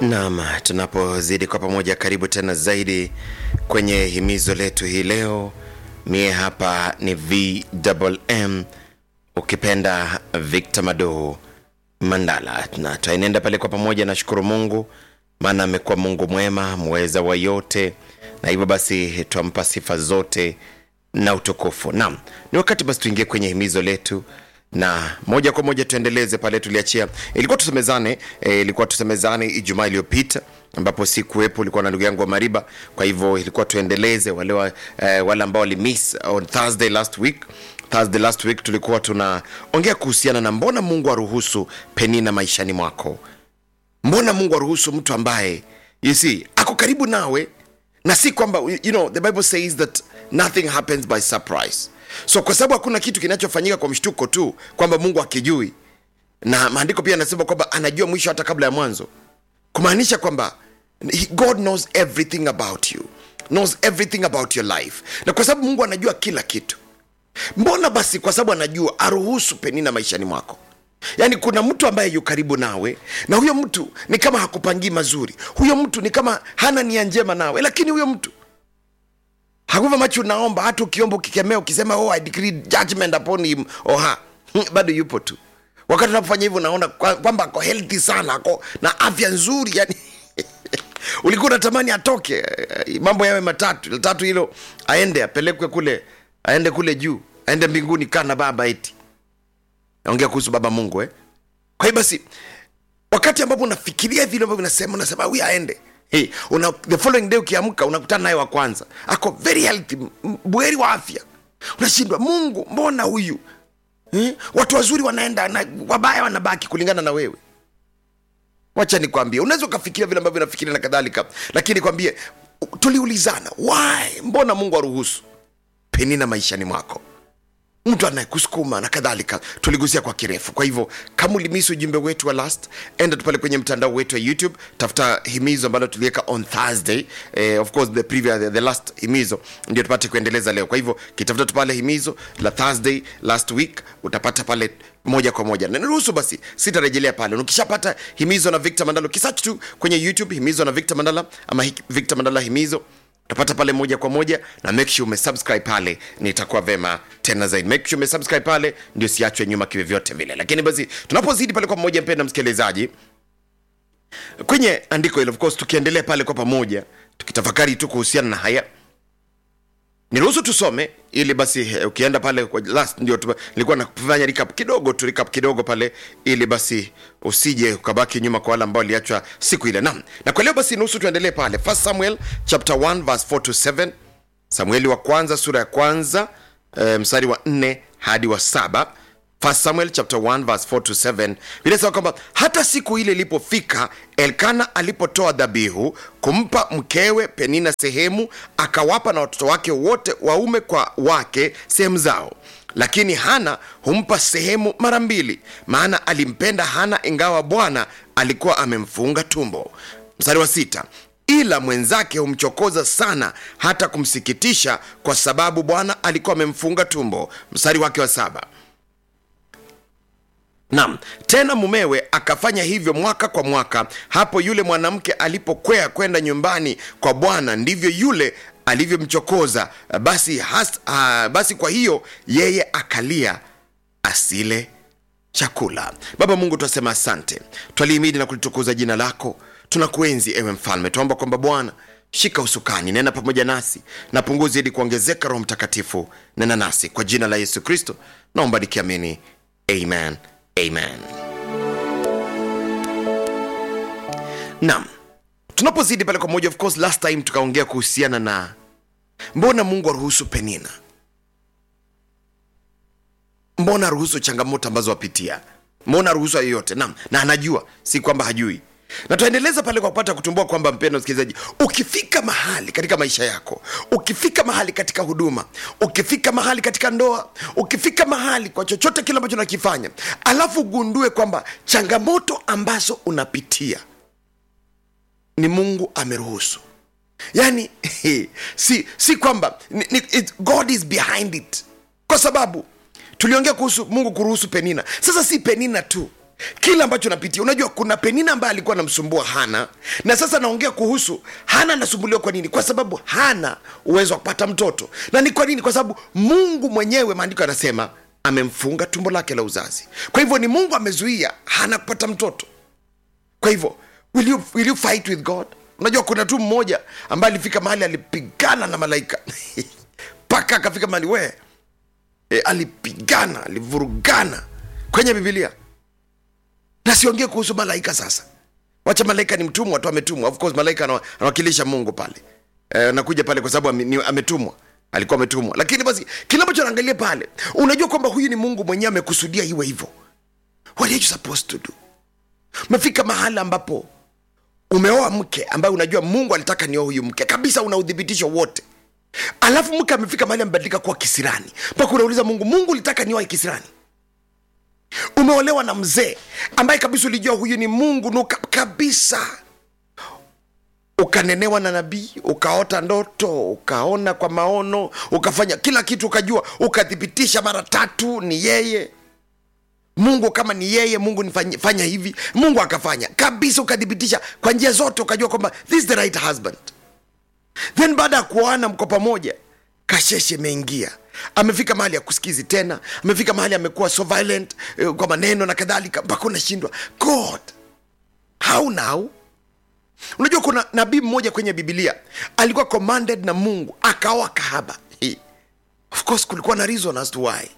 Naam, tunapozidi kwa pamoja, karibu tena zaidi kwenye himizo letu hii leo. Mie hapa ni VMM, ukipenda Victor Mado Mandala, na tutaenenda pale kwa pamoja. Nashukuru Mungu maana amekuwa Mungu mwema, mweza wa yote, na hivyo basi twampa sifa zote na utukufu. Naam, ni wakati basi tuingie kwenye himizo letu na moja kwa moja tuendeleze pale tuliachia. Ilikuwa tusemezane eh, ilikuwa tusemezane Ijumaa iliyopita ambapo si kuwepo, ulikuwa na ndugu yangu wa Mariba. Kwa hivyo ilikuwa tuendeleze wale wa, eh, wale ambao walimiss on Thursday last week. Thursday last week tulikuwa tunaongea kuhusiana na mbona Mungu aruhusu Penina maishani mwako. Mbona Mungu aruhusu mtu ambaye you see ako karibu nawe na si kwamba you know the bible says that nothing happens by surprise so kwa sababu hakuna kitu kinachofanyika kwa mshtuko tu kwamba mungu akijui na maandiko pia anasema kwamba anajua mwisho hata kabla ya mwanzo kumaanisha kwamba he- god knows everything about you knows everything about your life na kwa sababu mungu anajua kila kitu mbona basi kwa sababu anajua aruhusu penina maishani mwako yaani kuna mtu ambaye yu karibu nawe na huyo mtu ni kama hakupangii mazuri huyo mtu ni kama hana nia njema nawe lakini huyo mtu hakuva macho unaomba hata ukiomba ukikemea ukisema oh, I decree judgment upon him or her bado yupo tu wakati unapofanya hivyo unaona kwa- kwamba ako healthy sana ako na afya nzuri yani ulikuwa unatamani atoke eh, mambo yawe matatu la tatu hilo aende apelekwe kule aende kule juu aende mbinguni kana baba eti naongea kuhusu baba mungu eh? kwa hiyo basi wakati ambapo unafikiria vile ambavyo unasema unasema huyu aende hey, una, the following day ukiamka unakutana naye wa kwanza ako very healthy m- buheri wa afya unashindwa mungu mbona huyu eh? watu wazuri wanaenda na wabaya wanabaki kulingana na wewe wacha nikwambie unaweza ukafikiria vile ambavyo nafikiria na kadhalika lakini kwambie tuliulizana why mbona mungu aruhusu penina maishani mwako mtu anayekusukuma na kadhalika tuligusia kwa kirefu kwa hivyo kama ulimisi ujumbe wetu wa last enda tu pale kwenye mtandao wetu wa youtube tafuta himizo ambalo tuliweka on thursday eh, of course the, previous, the, the last himizo ndio tupate kuendeleza leo kwa hivyo kitafuta tu pale himizo la thursday last week utapata pale moja kwa moja na niruhusu basi sitarejelea pale ukishapata himizo na victor mandala ukisach tu kwenye youtube himizo na victor mandala ama Hi- victor mandala himizo utapata pale moja kwa moja na make sure umesubscribe pale nitakuwa vema tena zaidi make sure umesubscribe pale ndio siachwe nyuma kivyovyote vile lakini basi tunapozidi pale kwa pamoja mpenda msikilizaji kwenye andiko hilo of course tukiendelea pale kwa pamoja tukitafakari tu kuhusiana na haya niruhusu tusome ili basi eh, ukienda pale kwa last ndio tu- nilikuwa nafanya recap kidogo tu recap kidogo pale ili basi usije ukabaki nyuma kwa wale ambao waliachwa siku ile nam na kwa leo basi nuhusu tuendelee pale first samuel chapter 1 verse 4 to 7 samueli wa kwanza sura ya kwanza e, mstari wa 4 hadi wa saba First Samuel chapter 1 verse 4 to 7 vinasema kwamba hata siku ile ilipofika Elkana alipotoa dhabihu kumpa mkewe Penina sehemu, akawapa na watoto wake wote waume kwa wake sehemu zao, lakini Hana humpa sehemu mara mbili, maana alimpenda Hana ingawa Bwana alikuwa amemfunga tumbo. Mstari wa sita ila mwenzake humchokoza sana hata kumsikitisha, kwa sababu Bwana alikuwa amemfunga tumbo. Mstari wake wa saba Naam, tena mumewe akafanya hivyo mwaka kwa mwaka. Hapo yule mwanamke alipokwea kwenda nyumbani kwa Bwana, ndivyo yule alivyomchokoza. Basi, has, uh, basi kwa hiyo yeye akalia asile chakula. Baba Mungu, twasema asante, twalihimidi na kulitukuza jina lako. Tunakuenzi ewe Mfalme, tuomba kwamba Bwana shika usukani, nena pamoja nasi na punguzi ili kuongezeka. Roho Mtakatifu, nena nasi kwa jina la Yesu Kristo naomba nikiamini, amen, amen. Naam, tunapozidi pale kwa moja, of course last time tukaongea kuhusiana na mbona Mungu aruhusu Penina mbona aruhusu changamoto ambazo wapitia mbona aruhusu hayo yote naam na anajua si kwamba hajui na tuendeleza pale kwa kupata kutumbua kwamba mpendo msikilizaji ukifika mahali katika maisha yako ukifika mahali katika huduma ukifika mahali katika ndoa ukifika mahali kwa chochote kile ambacho unakifanya alafu ugundue kwamba changamoto ambazo unapitia ni mungu ameruhusu yani si, si kwamba ni, ni, it, god is behind it kwa sababu tuliongea kuhusu mungu kuruhusu penina sasa si penina tu kile ambacho napitia unajua kuna penina ambaye alikuwa anamsumbua hana na sasa naongea kuhusu hana anasumbuliwa kwa nini kwa sababu hana uwezo wa kupata mtoto na ni kwa nini kwa sababu mungu mwenyewe maandiko yanasema amemfunga tumbo lake la uzazi kwa hivyo ni mungu amezuia hana kupata mtoto kwa hivyo will you, will you fight with god unajua kuna tu mmoja ambaye alifika mahali alipigana na malaika mpaka akafika mahali we e, alipigana alivurugana kwenye bibilia na siongee kuhusu malaika sasa wacha malaika ni mtumwa tu ametumwa of course malaika ana- anawakilisha mungu pale e, anakuja pale kwa sababu ame- ni- ametumwa alikuwa ametumwa lakini basi kile ambacho anaangalia pale unajua kwamba huyu ni mungu mwenyewe amekusudia iwe hivyo what are you supposed to do umefika mahali ambapo umeoa mke ambaye unajua mungu alitaka nioa huyu mke kabisa una udhibitisho wote alafu mke amefika mahali amebadilika kuwa kisirani mpaka unauliza mungu mungu ulitaka nioa kisirani umeolewa na mzee ambaye kabisa ulijua huyu ni mungu nuka kabisa ukanenewa na nabii ukaota ndoto ukaona kwa maono ukafanya kila kitu ukajua ukathibitisha mara tatu ni yeye mungu kama ni yeye mungu nifanye- fanya hivi mungu akafanya kabisa ukathibitisha kwa njia zote ukajua kwamba this is the right husband then baada ya kuoana mko pamoja kasheshe imeingia amefika mahali ya kusikizi tena amefika mahali amekuwa so violent eh, kwa maneno na kadhalika mpaka unashindwa god how now unajua kuna nabii mmoja kwenye bibilia alikuwa commanded na mungu akaoa kahaba Hey. of course kulikuwa na reason as to why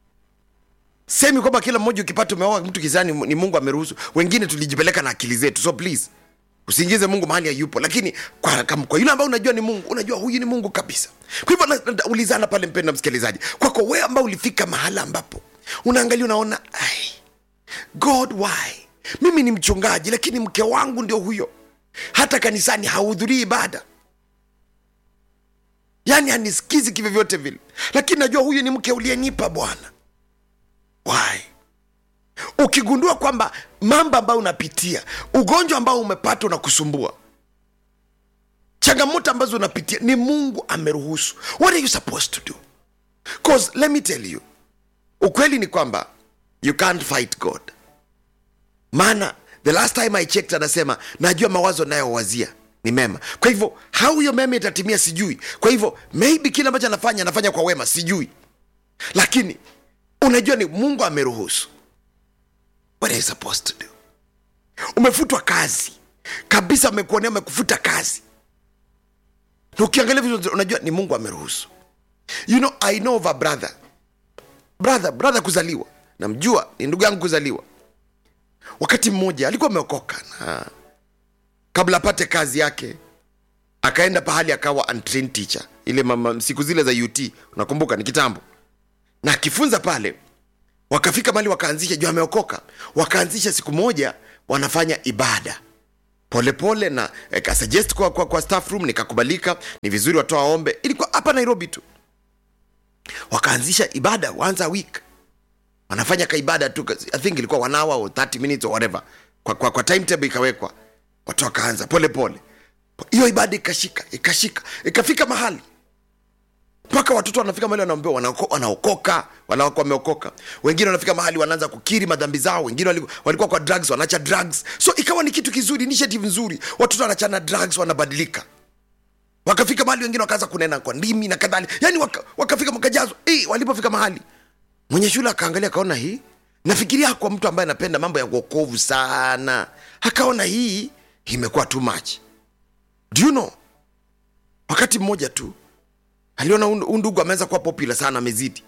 semi kwamba kila mmoja ukipata umeoa mtu kizani ni mungu ameruhusu wengine tulijipeleka na akili zetu so please usiingize mungu mahali hayupo lakini kwa, kam- kwa yule ambaye unajua ni mungu unajua huyu ni mungu kabisa kwa hivyo na- na- ulizana pale mpenda msikilizaji kwako wewe ambao ulifika mahala ambapo unaangalia unaona ai god why mimi ni mchungaji lakini mke wangu ndio huyo hata kanisani hahudhurii ibada yaani hanisikizi kivyovyote vile lakini najua huyu ni mke uliyenipa bwana why ukigundua kwamba mambo ambayo unapitia ugonjwa ambao umepata unakusumbua changamoto ambazo unapitia ni mungu ameruhusu what are you supposed to do cause let me tell you ukweli ni kwamba you can't fight god maana the last time i checked anasema najua mawazo nayowazia ni mema kwa hivyo how hiyo mema itatimia sijui kwa hivyo maybe kile ambacho anafanya anafanya kwa wema sijui lakini unajua ni mungu ameruhusu what are you supposed to do umefutwa kazi kabisa amekuonea amekufuta kazi na ukiangalia vizuri unajua ni mungu ameruhusu you know i know of a brother brother brother kuzaliwa namjua ni ndugu yangu kuzaliwa wakati mmoja alikuwa ameokoka na kabla apate kazi yake akaenda pahali akawa untrained teacher ile mama, siku zile za ut unakumbuka ni kitambo na akifunza pale wakafika mali wakaanzisha juu ameokoka wakaanzisha siku moja wanafanya ibada polepole pole na eh, kasuggest kwa, kwa, kwa staff room nikakubalika ni vizuri watoa ombe ilikuwa hapa nairobi tu wakaanzisha ibada once a week wanafanya kaibada tu i think ilikuwa one hour or 30 minutes or whatever kwa, kwa, kwa timetable ikawekwa watu wakaanza polepole hiyo ibada ikashika ikashika ikafika mahali mpaka watoto wanafika mahali wanaambiwa wanaoko- wanaokoka wanakuwa wameokoka wengine wanafika mahali wanaanza kukiri madhambi zao wengine wali- walikuwa kwa drugs wanaacha drugs so ikawa ni kitu kizuri initiative nzuri watoto wanachana drugs wanabadilika wakafika mahali wengine wakaanza kunena kwa ndimi na kadhalika yani waka, wakafika makajazwa hey, walipofika mahali mwenye shule akaangalia akaona hii nafikiria kwa mtu ambaye anapenda mambo ya uokovu sana akaona hii imekuwa too much do you know wakati mmoja tu aliona huu huu ndugu ameanza kuwa popular sana amezidi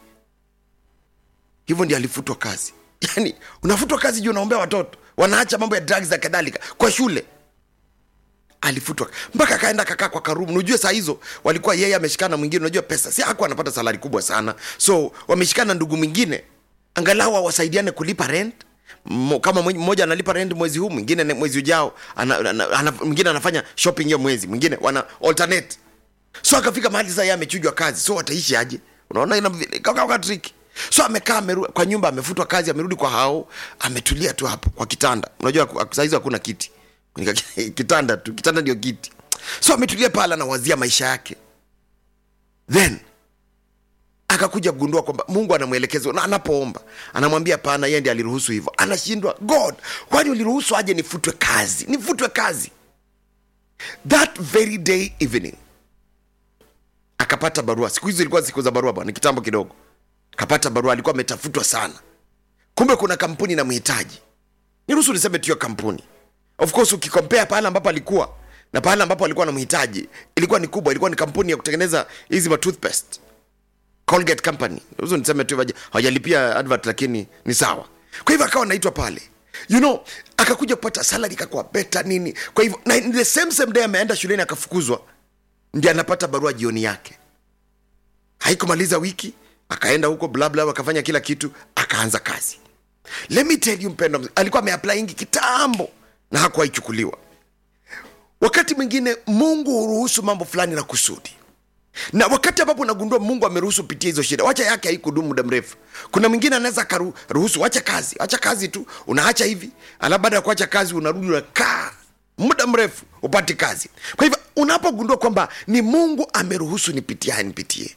hivyo ndio alifutwa kazi yani unafutwa kazi juu unaombea watoto wanaacha mambo ya drugs na kadhalika kwa shule alifutwa mpaka akaenda kakaa kwa karumu unajua saa hizo walikuwa yeye ameshikana na mwingine unajua pesa si hakuwa anapata salari kubwa sana so wameshikana na ndugu mwingine angalau wasaidiane kulipa rent Mo- kama mwenye- mmoja analipa rent mwezi huu mwingine ne- mwezi ujao ana, ana, ana, mwingine anafanya shopping hiyo mwezi mwingine wana alternate so akafika mahali sasa yeye amechujwa kazi so wataishi aje unaona ina kaka trick so amekaa ameru- kwa nyumba amefutwa kazi amerudi kwa hao ametulia tu hapo kwa kitanda unajua ku- saa hizo hakuna kiti Nika- kitanda tu kitanda ndio kiti so ametulia pale anawazia maisha yake then akakuja kugundua kwamba mungu anamwelekeza na anapoomba anamwambia hapana yeye ndi aliruhusu hivyo anashindwa god kwani uliruhusu aje nifutwe kazi nifutwe kazi that very day evening akapata barua siku hizi ilikuwa siku za barua bwana kitambo kidogo akapata barua alikuwa ametafutwa sana kumbe kuna kampuni na mhitaji niruhusu niseme tuyo kampuni of course ukikompea pale ambapo alikuwa na pale ambapo alikuwa na mhitaji ilikuwa ni kubwa ilikuwa ni kampuni ya kutengeneza hizi ma toothpaste colgate company niruhusu niseme tu hawaja- hawajalipia advert lakini ni sawa kwa hivyo akawa naitwa pale you know akakuja kupata salary ikakuwa beta nini kwa hivyo na in the same same day ameenda shuleni akafukuzwa ndi anapata barua jioni yake haikumaliza wiki akaenda huko blabla akafanya kila kitu akaanza kazi let me tell you mpendo alikuwa ameapply ingi kitambo na hakuwaichukuliwa wakati mwingine mungu huruhusu mambo fulani na kusudi na wakati ambapo unagundua mungu ameruhusu pitia hizo shida wacha yake haikudumu muda mrefu kuna mwingine anaweza akaruhusu wacha kazi wacha kazi tu unaacha hivi alafu baada ya kuacha kazi unarudi unakaa muda mrefu upati kazi kwa hivyo unapogundua kwamba ni mungu ameruhusu nipitie haya nipitie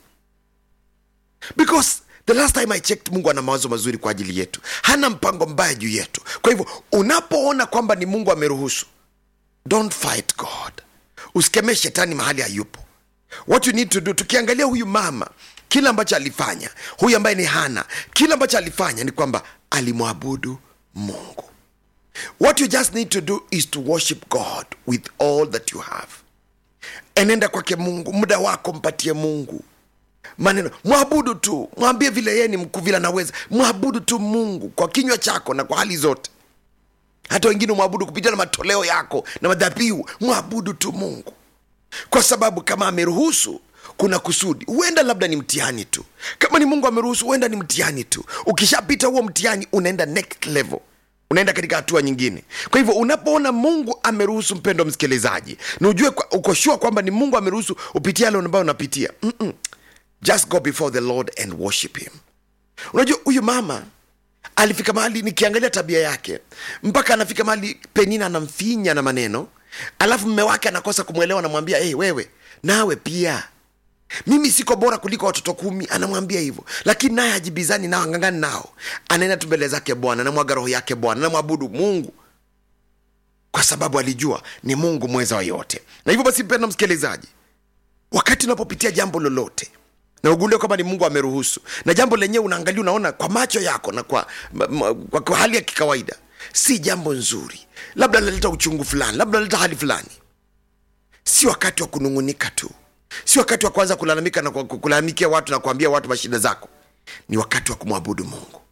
because the last time i checked mungu ana mawazo mazuri kwa ajili yetu hana mpango mbaya juu yetu kwa hivyo unapoona kwamba ni mungu ameruhusu don't fight god usikemee shetani mahali hayupo what you need to do tukiangalia huyu mama kile ambacho alifanya huyu ambaye ni hana kile ambacho alifanya ni kwamba alimwabudu mungu what you just need to do is to worship god with all that you have enenda kwake mungu muda wako mpatie mungu maneno mwabudu tu mwambie vile yeye ni mkuu vile anaweza mwabudu tu mungu kwa kinywa chako na kwa hali zote hata wengine mwabudu kupitia na matoleo yako na madhabihu mwabudu tu mungu kwa sababu kama ameruhusu kuna kusudi huenda labda ni mtihani tu kama ni mungu ameruhusu huenda ni mtihani tu ukishapita huo mtihani unaenda next level unaenda katika hatua nyingine kwa hivyo unapoona mungu ameruhusu mpendo msikilizaji na ujue kwa- uko sure kwamba ni mungu ameruhusu upitia yale ambayo unapitia Mm-mm. just go before the lord and worship him unajua huyu mama alifika mahali nikiangalia tabia yake mpaka anafika mahali penina anamfinya na maneno alafu mme wake anakosa kumwelewa anamwambia hey, wewe nawe pia mimi siko bora kuliko watoto kumi anamwambia hivyo lakini naye ajibizani nao angangani nao anaenda tu mbele zake bwana anamwaga roho yake bwana anamwabudu mungu kwa sababu alijua ni mungu mweza wa yote na hivyo basi mpenda msikilizaji wakati unapopitia jambo lolote na ugundue kwamba ni mungu ameruhusu na jambo lenyewe unaangalia unaona kwa macho yako na kwa, ma, ma, kwa, kwa hali ya kikawaida si jambo nzuri labda naleta uchungu fulani labda naleta hali fulani si wakati wa kunung'unika tu si wakati wa kuanza kulalamika na ku- ku- kulalamikia watu na kuambia watu mashida zako ni wakati wa kumwabudu mungu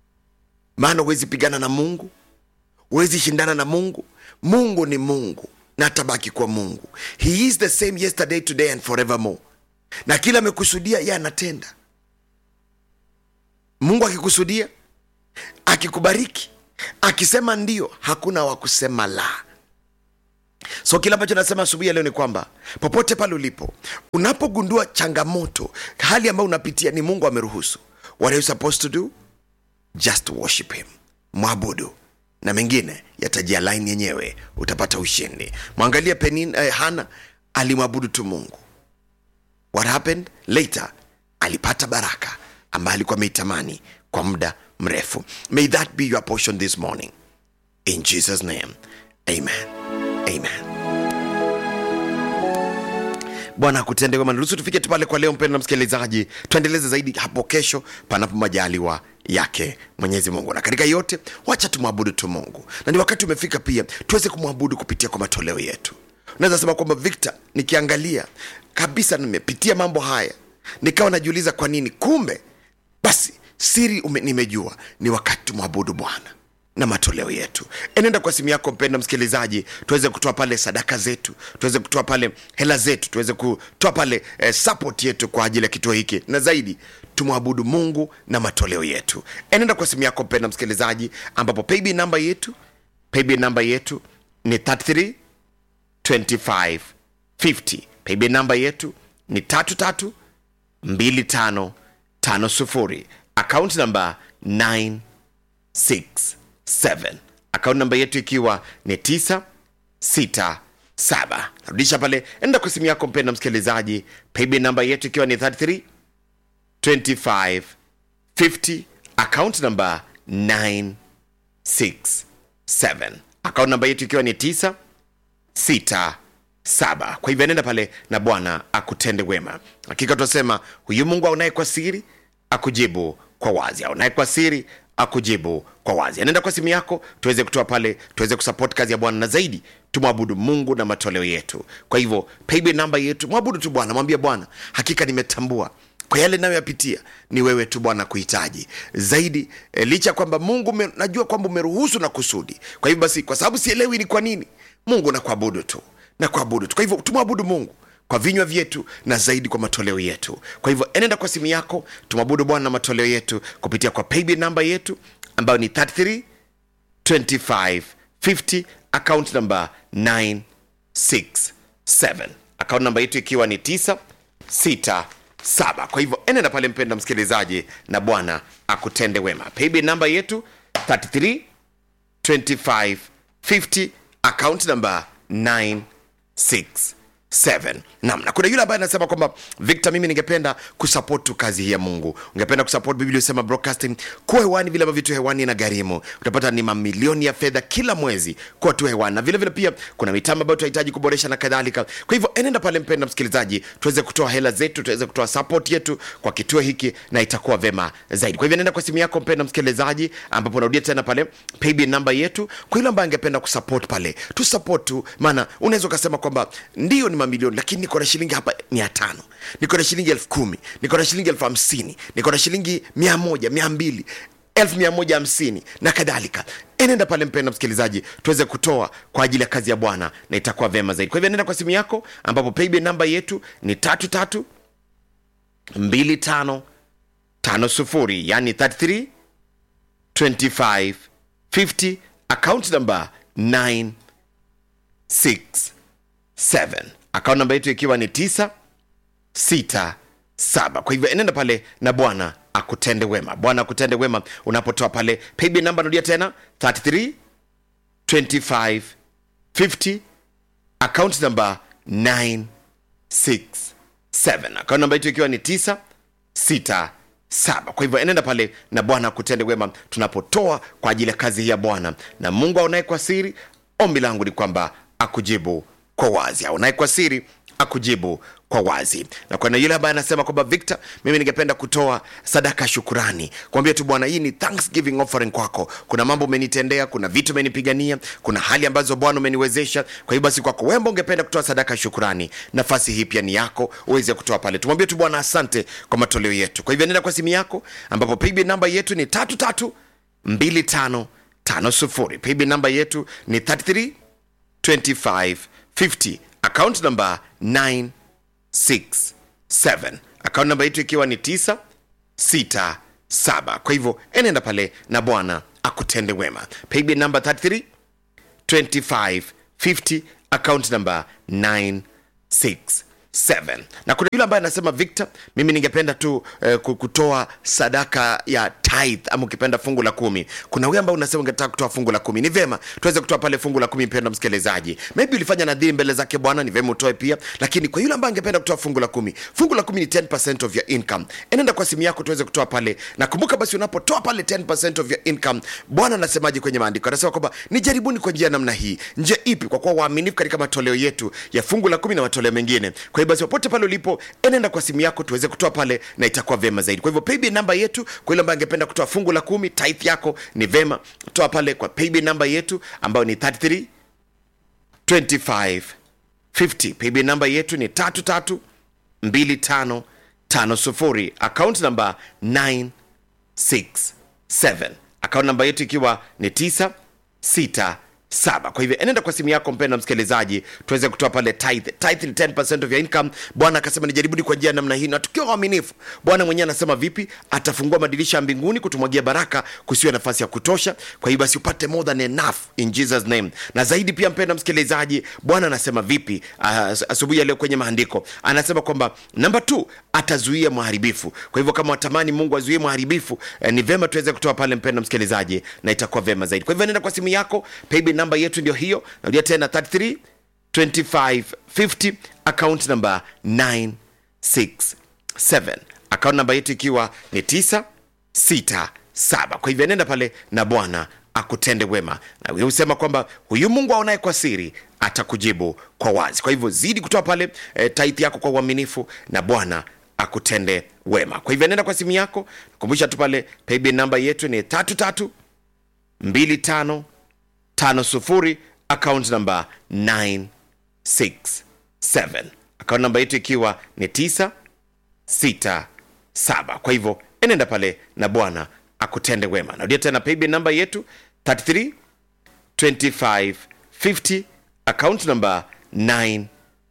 maana huwezi pigana na mungu huwezi shindana na mungu mungu ni mungu na atabaki kwa mungu he is the same yesterday today and forevermore na kila amekusudia ye anatenda mungu akikusudia akikubariki akisema ndio hakuna wa kusema la so kile ambacho nasema asubuhi ya leo ni kwamba popote pale ulipo unapogundua changamoto hali ambayo unapitia ni mungu ameruhusu what are you supposed to do just worship him mwabudu na mengine yatajia laini yenyewe utapata ushindi mwangalia penin eh, hana alimwabudu tu mungu what happened later alipata baraka ambayo alikuwa ameitamani kwa muda mrefu may that be your portion this morning in jesus name amen amen bwana akutende wema niruhusu tufike tu pale kwa leo mpendo na msikilizaji tuendeleze zaidi hapo kesho panapo majaliwa yake mwenyezi mungu na katika yote wacha tumwabudu tu mungu na ni wakati umefika pia tuweze kumwabudu kupitia kwa matoleo yetu unaweza sema kwamba victor nikiangalia kabisa nimepitia mambo haya nikawa najiuliza kwa nini kumbe basi siri ume, nimejua ni wakati tumwabudu bwana na matoleo yetu enenda kwa simu yako mpenda msikilizaji tuweze kutoa pale sadaka zetu tuweze kutoa pale hela zetu tuweze kutoa pale eh, support yetu kwa ajili ya kituo hiki na zaidi tumwabudu mungu na matoleo yetu enenda kwa simu yako mpenda msikilizaji ambapo payb namba yetu payb namba yetu ni 33 25 50 payb namba yetu ni tatu tatu 2550 akaunti namba 967 akaunti namba yetu ikiwa ni 967 narudisha pale enda kwa simu yako mpenda msikilizaji payb namba yetu ikiwa ni 33 25 50 account number 967 account namba yetu ikiwa ni 9 sita saba kwa hivyo nenda pale na bwana akutende wema hakika tunasema huyu mungu aonaye kwa siri akujibu kwa wazi aonaye kwa siri akujibu kwa wazi anaenda kwa simu yako tuweze kutoa pale tuweze kusupport kazi ya bwana na zaidi tumwabudu mungu na matoleo yetu kwa hivyo paybill namba yetu mwabudu tu bwana mwambie bwana hakika nimetambua kwa yale nayoyapitia ni wewe tu bwana kuhitaji zaidi e, licha ya kwamba mungu me, najua kwamba umeruhusu na kusudi kwa hivyo basi kwa sababu sielewi ni kwa nini mungu na kuabudu tu na kuabudu tu kwa hivyo tumwabudu mungu kwa vinywa vyetu na zaidi kwa matoleo yetu kwa hivyo enenda kwa simu yako tumwabudu bwana na matoleo yetu kupitia kwa paybill namba yetu ambayo ni 33 25 50 account number 967 account namba yetu ikiwa ni 967 kwa hivyo enenda pale mpenda msikilizaji na bwana akutende wema paybill namba yetu 33 25 50 account number 967 nam na kuna yule ambaye anasema kwamba victor mimi ningependa kusupport tu kazi hii ya mungu ungependa kusupport biblia usema broadcasting kuwa hewani vile ambavyo tu hewani na gharimu utapata ni mamilioni ya fedha kila mwezi kuwa tu hewani na vile vile pia kuna mitambo ambayo tunahitaji kuboresha na kadhalika kwa hivyo enenda pale mpenda msikilizaji tuweze kutoa hela zetu tuweze kutoa support yetu kwa kituo hiki na itakuwa vema zaidi kwa hivyo nenda kwa simu yako mpenda msikilizaji ambapo unarudia tena pale paybill namba yetu kwa yule ambaye angependa kusupport pale tu support tu maana unaweza ukasema kwamba ndio ni mamilioni lakini niko na shilingi hapa mia tano niko na shilingi elfu kumi niko na shilingi elfu hamsini niko na shilingi mia moja mia mbili elfu mia moja hamsini na kadhalika enenda pale mpenda msikilizaji tuweze kutoa kwa ajili ya kazi ya bwana na itakuwa vema zaidi kwa hivyo nenda kwa simu yako ambapo paybill namba yetu ni tatu tatu mbili tano tano sufuri yani 33 25 50 account number 9 6 7 akaunti namba yetu ikiwa ni 9 6 7 kwa hivyo enenda pale na bwana akutende wema bwana akutende wema unapotoa pale paybill namba narudia tena 33 25 50 account number 9 6 7 akaunti namba yetu ikiwa ni 9 6 saba kwa hivyo enenda pale na bwana akutende wema tunapotoa kwa ajili ya kazi hii ya bwana na mungu aonaye kwa siri ombi langu ni kwamba akujibu kwa wazi aonaye kwa siri akujibu kwa wazi na kuna yule ambaye anasema kwamba victor mimi ningependa kutoa sadaka ya shukurani kuambia tu bwana hii ni thanksgiving offering kwako kuna mambo umenitendea kuna vitu umenipigania kuna hali ambazo bwana umeniwezesha kwa hiyo basi kwako wembo ungependa kutoa sadaka ya shukurani nafasi hii pia ni yako uweze kutoa pale tumwambie tu bwana asante kwa matoleo yetu kwa hivyo nenda kwa simu yako ambapo paybill namba yetu ni tatu tatu mbili tano tano sufuri paybill namba yetu ni 33 25 50 account number 9 6 7 akaunti namba yetu ikiwa ni 9 6 7 kwa hivyo enenda pale na bwana akutende wema paybill number 33 25 50 account number 9 6 7 na kuna yule ambaye anasema victor mimi ningependa tu eh, ku- kutoa sadaka ya tithe ama ukipenda fungu la kumi kuna huyu ambaye unasema ungetaka kutoa fungu la kumi ni vema tuweze kutoa pale fungu la kumi mpenda msikilizaji maybe ulifanya nadhiri mbele zake bwana ni vema utoe pia lakini kwa yule ambaye angependa kutoa fungu la kumi fungu la kumi ni 10 of your income enenda kwa simu yako tuweze kutoa pale na kumbuka basi unapotoa pale 10 of your income bwana anasemaje kwenye maandiko anasema kwamba nijaribuni kwa njia ya namna hii njia ipi kwa kuwa waaminifu katika matoleo yetu ya fungu la kumi na matoleo mengine kwa hiyo basi popote pale ulipo enenda kwa simu yako tuweze kutoa pale na itakuwa vema zaidi kwa hivyo paybill namba yetu kwa yule ambaye angependa kutoa fungu la kumi tithe yako ni vema toa pale kwa paybill namba yetu ambayo ni 33 25 50 paybill namba yetu ni 33 25 50 account namba 9 6 7 akaunti namba yetu ikiwa ni 9 6 saba kwa hivyo enenda kwa simu yako mpenda msikilizaji tuweze kutoa pale tithe tithe ni 10% of your income bwana akasema nijaribuni kwa njia ya namna hii na tukiwa waaminifu bwana mwenyewe anasema vipi atafungua madirisha ya mbinguni kutumwagia baraka kusiwe nafasi ya kutosha kwa hiyo basi upate more than enough in jesus name na zaidi pia mpenda msikilizaji bwana anasema vipi as- asubuhi ya leo kwenye maandiko anasema kwamba namba t atazuia mharibifu kwa hivyo kama watamani mungu azuie mharibifu eh, ni vema tuweze kutoa pale mpenda msikilizaji na itakuwa vema zaidi kwa hivyo nenda kwa simu yako paybill namba yetu ndio hiyo narudia tena 33 25 50 account number 967 akaunti namba yetu ikiwa ni 967 kwa hivyo nenda pale na bwana akutende wema na wewe husema kwamba huyu mungu aonaye kwa siri atakujibu kwa wazi kwa hivyo zidi kutoa pale e, taithi yako kwa uaminifu na bwana akutende wema kwa hivyo nenda kwa simu yako kumbusha tu pale paybill namba yetu ni tatu tatu mbili tano tano sufuri akaunti namba 967 akaunti namba yetu ikiwa ni 967 kwa hivyo enenda pale na bwana akutende wema narudia tena paybill namba yetu 33 25 50 akaunti namba 967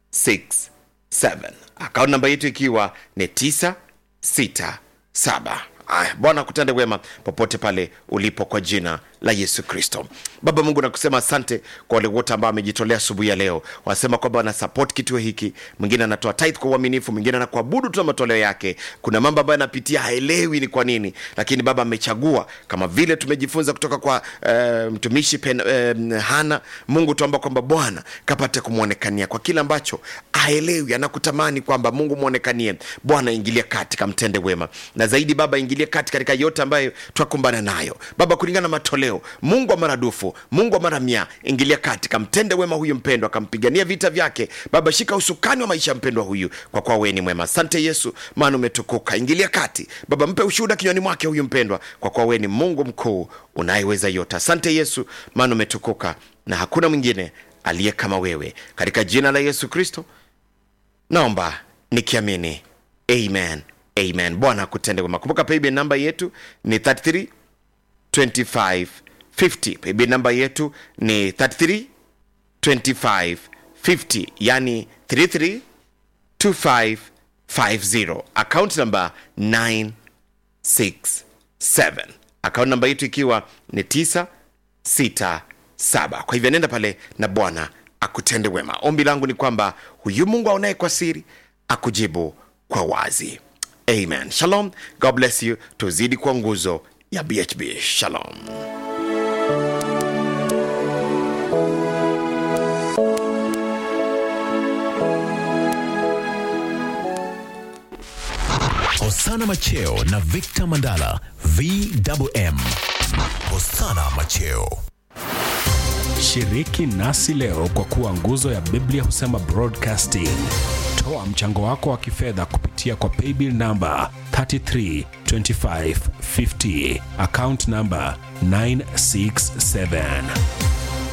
akaunti namba yetu ikiwa ni 967 aya bwana akutende wema popote pale ulipo kwa jina la yesu kristo baba mungu nakusema asante kwa wale wote ambao amejitolea asubuhi ya leo wanasema kwamba wanasapot kituo hiki mwingine anatoa tithe kwa uaminifu mwingine anakuabudu tu na matoleo yake kuna mambo ambayo anapitia haelewi ni kwa nini lakini baba amechagua kama vile tumejifunza kutoka kwa uh, mtumishi pen, uh, hana mungu tuamba kwamba bwana kapate kumwonekania kwa kile ambacho aelewi anakutamani kwamba mungu mwonekanie bwana ingilia kati kamtende wema na zaidi baba ingilie kati katika yote ambayo twakumbana nayo baba kulingana na matoleo mungu wa maradufu mungu wa mara mia ingilia kati kamtende wema huyu mpendwa akampigania vita vyake baba shika usukani wa maisha ya mpendwa huyu kwa kuwa wewe ni mwema asante yesu maana umetukuka ingilia kati baba mpe ushuhuda kinywani mwake huyu mpendwa kwa kuwa wewe ni mungu mkuu unayeweza yote asante yesu maana umetukuka na hakuna mwingine aliye kama wewe katika jina la yesu kristo naomba nikiamini amen amen bwana akutende wema kumbuka paybill namba yetu ni 33 25 50 paybill namba yetu ni 33 25 50 yani 33 25 50 account namba 967 account namba yetu ikiwa ni 967 kwa hivyo nenda pale na bwana akutende wema ombi langu ni kwamba huyu mungu aonaye kwa siri akujibu kwa wazi amen shalom god bless you tuzidi kwa nguzo ya bhb shalom Hosana Macheo na Victor Mandala VMM. Hosana Macheo. Shiriki nasi leo kwa kuwa nguzo ya Biblia husema broadcasting. Toa mchango wako wa kifedha kupitia kwa paybill namba 332550 account namba 967